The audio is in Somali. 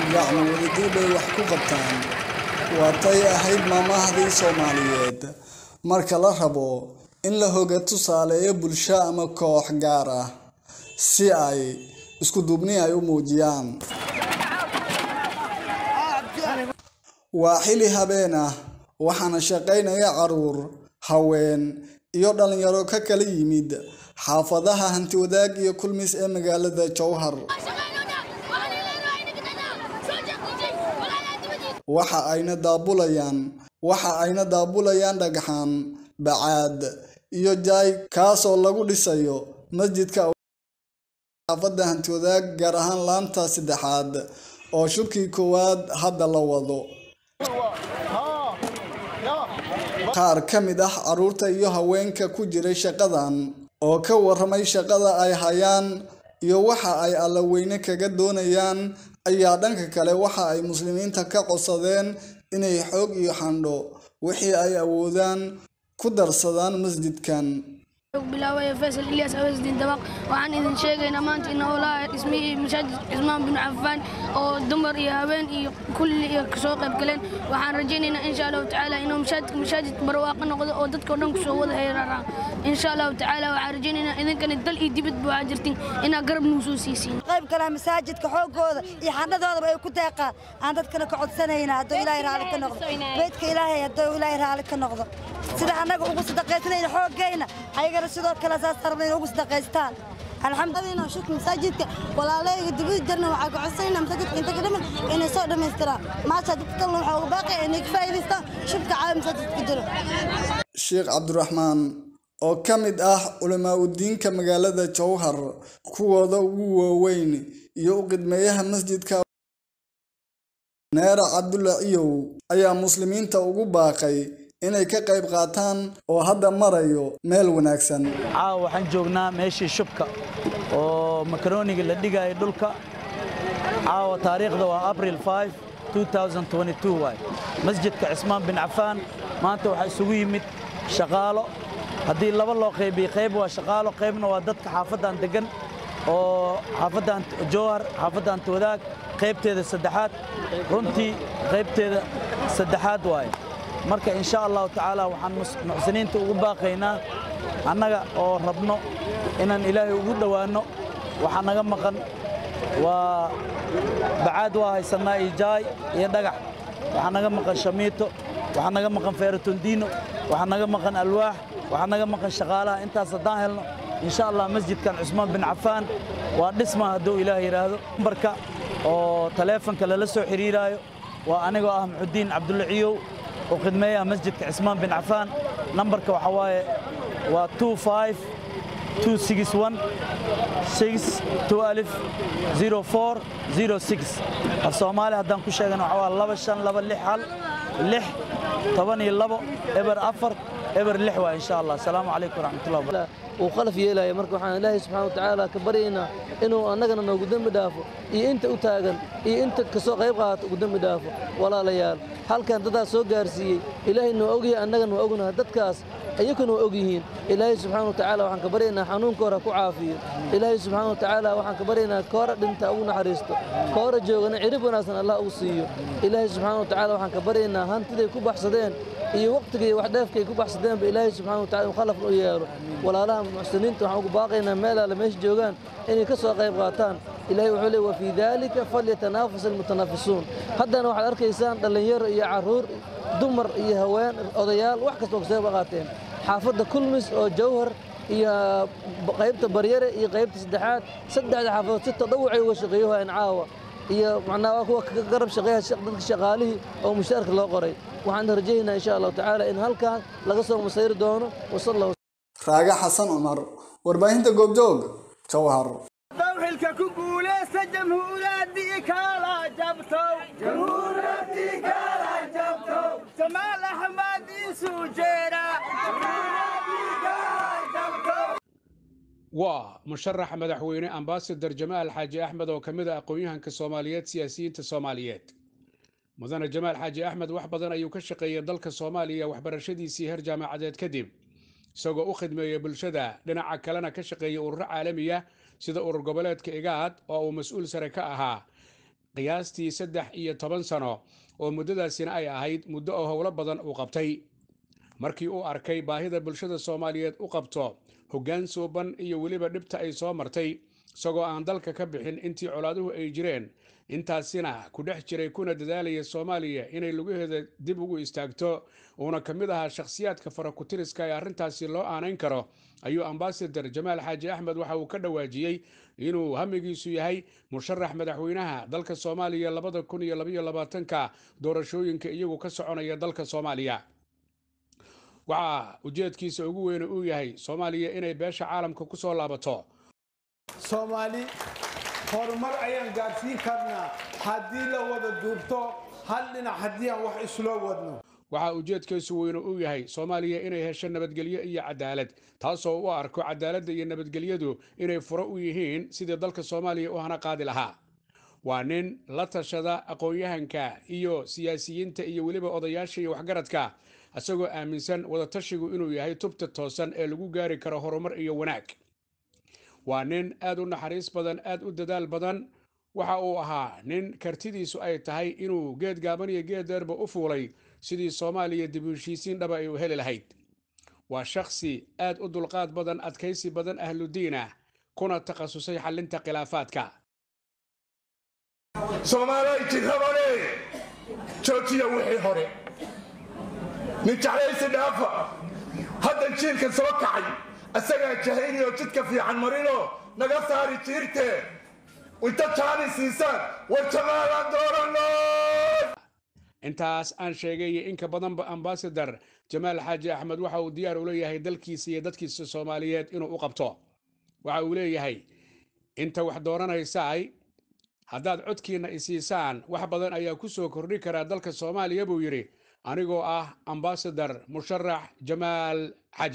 gacmo wadajir bay wax ku qabtaan waatay ahayd maamahdii soomaaliyeed marka la rabo in la hoga tusaaleeyo bulsho ama koox gaar ah si ay isku duubni ay u muujiyaan waa xili habeen ah waxaana shaqaynaya caruur haween iyo dhalinyaro ka kala yimid xaafadaha hantiwadaag iyo kulmis ee magaalada jowhar waxa ayna daabulayaan waxa ayna daabulayaan dhagxaan bacaad iyo jaay kaasoo lagu dhisayo masjidka xaafadda hantiwadaag gaar ahaan laanta saddexaad oo shubkii koowaad hadda la wado qaar ka mid ah caruurta iyo haweenka ku jiray shaqadan oo ka waramay shaqada ay hayaan iyo waxa ay allaweyne kaga doonayaan ayaa dhanka kale waxa ay muslimiinta ka codsadeen inay xoog iyo xandho wixii ay awoodaan ku darsadaan masjidkan bilaawaya faysal ilyas aweesdiin dabaq waxaan idin sheegaynaa maanta in howlaha dhismihii masaajid cismaan bin cafaan oo dumar iyo haween iyo kulli iyo kasoo qayb galeen waxaan rajaynaynaa insha allahu tacaala inuu masaajidka masaajid barwaaqo noqdo oo dadka o dhan kusoo wada heeraraan insha allahu tacaala waxaan rajaynaynaa idinkani dal iyo dibad baa jirtin inaa garab nuu soo siisiin qayb kalaha masaajidka xoogooda iyo xandhadoodaba ay ku deeqaan aan dadkana ka codsanaynaa hadduu ilaahay raalli ka noqdo beydka ilaahay hadduu ilaahay raalli ka noqdo sida annaga ugu sadaqaysanayna xooggayna ayagana sidoo kale saas rabna in ugu sadaqaystaan alxamdulillah shukr masaajidka walaalayga dibada jarna waxaa ka codsanayna masaajidka inta ka dhiman inay soo dhammaystiraan maasha dadka kalena waxaa uga baaqaya inay ka faa'iidaystaan shubka caawa masaajidka jiro sheekh cabdiraxmaan oo ka mid ah culamaa udiinka magaalada jowhar kuwooda ugu waaweyn iyo u qidmeeyaha masjidka neera cabdulla ciyow ayaa muslimiinta ugu baaqay inay ka qayb qaataan oo hadda marayo meel wanaagsan caawa waxaan joognaa meeshii shubka oo makarooniga la dhigaya dhulka caawa taariikhda waa abril 5 2022 waay masjidka cismaan bin cafaan maanta waxaa isugu yimid shaqaalo haddii laba loo qaybiyey qayb waa shaqaalo qaybna waa dadka xaafaddan deggan oo xaafaddan jowhar xaafaddan wadaag qaybteeda saddexaad runtii qaybteeda saddexaad waaye marka insha allahu tacaala waxaan muxsiniinta ugu baaqaynaa annaga oo rabno inaan ilaahay ugu dhowaanno waxaa naga maqan waa bacaad waa haysannaa iyo jaay iyo dhagax waxaa naga maqan shamiito waxaa naga maqan feeratondiino waxaa naga maqan alwaax waxaa naga maqan shaqaalaha intaas haddaan helno insha allah masjidkan cusmaan bin cafaan waa dhisma hadduu ilaah yidhaahdo nambarka oo taleefonka lala soo xidhiiraayo waa anigoo ah muxudiin cabdulla ciyow oo khidmeeyaha masjidka cismaan bin cafaan nambarka waxaa waaye waa 25 261 6 04 06 af soomaali haddaan ku sheegana waxaa waa laba shan laba lix hal lix toban iyo labo eber afar eber lix waa insha allah asalaamu calaykum waraxmatullahi wabarakatu uu qalaf yeelaya marka waxaan ilaahay subxaana wa tacaala ka baryaynaa inuu annagana noogu dembi dhaafo iyo inta u taagan iyo inta kasoo qayb qaata ugu dembi dhaafo walaalayaal halkan dadaas soo gaarsiiyey ilaahayna waa ogyahay annagana waa ognaha dadkaas iyakuna waa og yihiin ilaahay subxaana wa tacaala waxaan ka baryaynaa xanuunka hore ku caafiyo ilaahay subxaana wa tacaala waxaan ka baryaynaa koora dhinta ugu naxariisto koora joogana cirib wanaagsan allah ugu siiyo ilaahay subxaana wa tacaala waxaan ka baryaynaa hantiday ku baxsadeen iyo waqtigii wax dheefkay ku baxsadeenba ilaahay subxaana wa tacala khalafna u yeelo walaalaha muxsiniinta waxaan ugu baaqaynaa meel alle meesha joogaan inay ka soo qayb qaataan ilahay wuxuu leey wafii daalika falyatanafas almutanaafisuun haddana waxaad arkaysaan dhallinyaro iyo carruur dumar iyo haween odayaal wax kasta oo kasoo qayb qaateen xaafadda kulmis oo jawhar iyo qaybta baryare iyo qaybta saddexaad saddexda xaafadood si tadawucay uga shaqeeyo hayaan caawa iyo macnaa waa kuwa ka garab shaqeeya dadka shaqaalihii oo mushaarka loo qoray waxaan rajaynaynaa insha allahu tacaala in halkan laga soo masayri doono wasalla raaga xasan cumar warbaahinta goobjoog jowhar xilka ku guuleysta jamhuuraddii kala jabtow jamhuuraddii kala jabtow jamaal axmed isu jeera waa musharaxa madaxweyne ambasador jamaal xaaji axmed oo ka mid a aqoon-yahanka soomaaliyeed siyaasiyiinta soomaaliyeed mudane jamaal xaaji axmed wax badan ayuu ka shaqeeyay dalka soomaaliya waxbarashadiisii heer jaamacadeed kadib isagoo u khidmeeya bulshada dhinaca kalena ka shaqeeya ururo caalamiya sida urur goboleedka igaad oo uu mas-uul sare ka ahaa qiyaastii saddex iyo toban sano oo muddadaasina ay ahayd muddo oo howlo badan uu qabtay markii uu arkay baahida bulshada soomaaliyeed u qabto hoggaan suuban iyo weliba dhibta ay soo martay isagoo aan dalka ka bixin intii colaaduhu ay jireen intaasina ku dhex jiray kuna dadaalaya soomaaliya inay lugaheeda dib ugu istaagto uuna ka mid ahaa shakhsiyaadka farakutiriska ee arrintaasi loo aanayn karo ayuu ambasador jamaal xaaji axmed waxa uu ka dhawaajiyey inuu hamigiisu yahay musharax madaxweynaha dalka soomaaliya labada kun iyo labaiyo labaatanka doorashooyinka iyagu ka soconaya dalka soomaaliya waxaa ujeedkiisa ugu weyne uu yahay soomaaliya inay beesha caalamka ku soo laabato soomaali horumar ayaan gaadhsiin karnaa haddii la wada duubto hal dhinac haddii aan wax isloo wadno waxaa ujeedkiisu weyne uu yahay soomaaliya inay hesho nabadgelyo iyo cadaalad taasoo u arko cadaaladda iyo nabadgelyadu inay furo u yihiin sidii dalka soomaaliya u hana qaadi lahaa waa nin la tashada aqoon-yahanka iyo siyaasiyiinta iyo weliba odayaasha iyo waxgaradka isagoo aaminsan wadatashigu inuu yahay tubta toosan ee lagu gaari karo horumar iyo wanaag waa nin aad u naxariis badan aad u dadaal badan waxa uu ahaa nin kartidiisu ay tahay inuu geed gaaban iyo geed dheerba u fuulay sidii soomaaliya dib u heshiisiin dhaba ay u heli lahayd waa shakhsi aad u dulqaad badan adkaysi badan ahludiin ah kuna takhasusay xallinta khilaafaadka soomaalay jirrabane joojiya wixii hore nin jeclaysi dhaafa haddan jiilka soo kacay asagaa jahaynayoo jidka fiican marinoo naga saari jiirte inta jaani siisaan war jamaalaan dooranno intaas aan sheegay iyo inka badanba ambasador jamaal xaaji axmed waxa uu diyaar u leeyahay dalkiisa iyo dadkiisa soomaaliyeed inuu u qabto waxa uu leeyahay inta wax dooranaysaay haddaad codkiinna isiisaan wax badan ayaa ku soo kordhi karaa dalka soomaaliya buu yidhi anigoo ah ambasador musharax jamaal xaaji